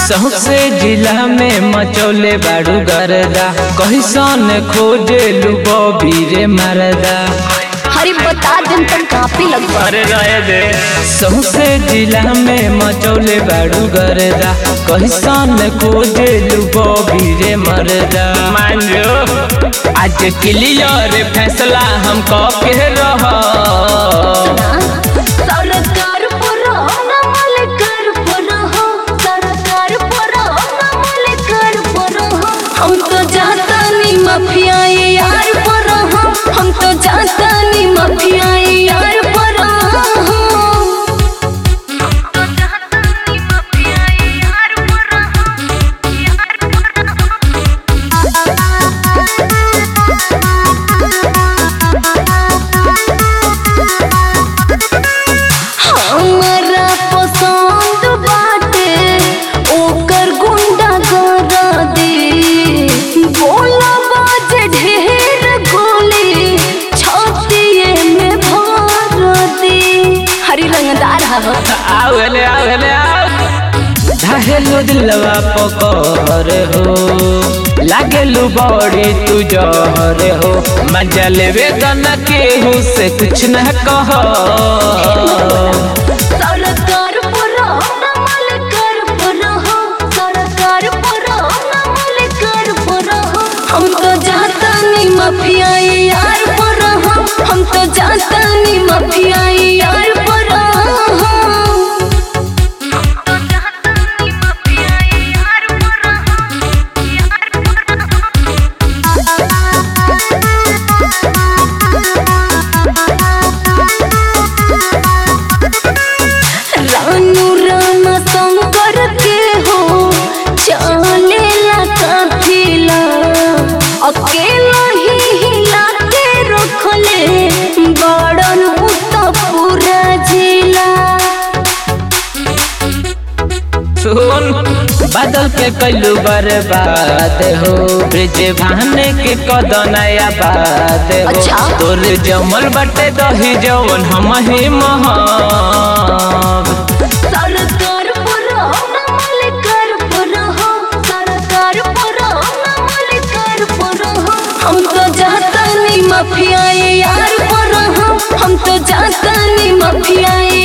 सौसे जिला में मचौले बाड़ू गरदा कहिसन खोजे लुबो बीरे मरदा हरी बता दिन तक काफी लग अरे रहे दे सौसे जिला में मचौले बाड़ू गरदा कहिसन खोजे लुबो बीरे मरदा मान जो आज क्लियर फैसला हम कह के रह सरकार पुरो नमल कर पुरो हो सरकार पुरो नमल कर पुरो हो हम तो जाता नी माफिया ये यार पुरो हो हम तो जाता नी माफिया ये यार पुरो हो हम तो जाता नी माफिया ये यार पुरो हो यार पुरो हमरा पसंद बाटे ओकर गुंडा करा दे बोला बाज ढेर गोली छातिए में भर दे हरी रंगदार हवा आवले आवले आव धाहेलु दिलवा पकर हो लागेलु बड़ी तू जहर हो मजा लेवे गना केहू से कुछ न कह सरकार पुरो नमल कर पुरो हो सरकार पुरो नमल कर पुरो हो हम तो जाता नी माफिया ये यार पुरो हो हम तो जाता नी माफिया ये यार पुरो हो हम तो जाता नी माफिया ये यार पुरो हो यार पुरो रानू रामा शंकर के हो चलेला काफिला अकेला ही हिला के रखले बड़न उत पूरा जिला सुन बादल के कैलू बर्बाद हो ब्रिज भाने के कदनया बात हो अच्छा। तोर जमल बटे दही जवन हम ही महब सरकार पुरो नमल कर पुरो हो सरकार पुरो नमल कर पुरो हो हम तो जाता नी माफिया ये यार पुरो हो हम तो जाता नी माफिया ये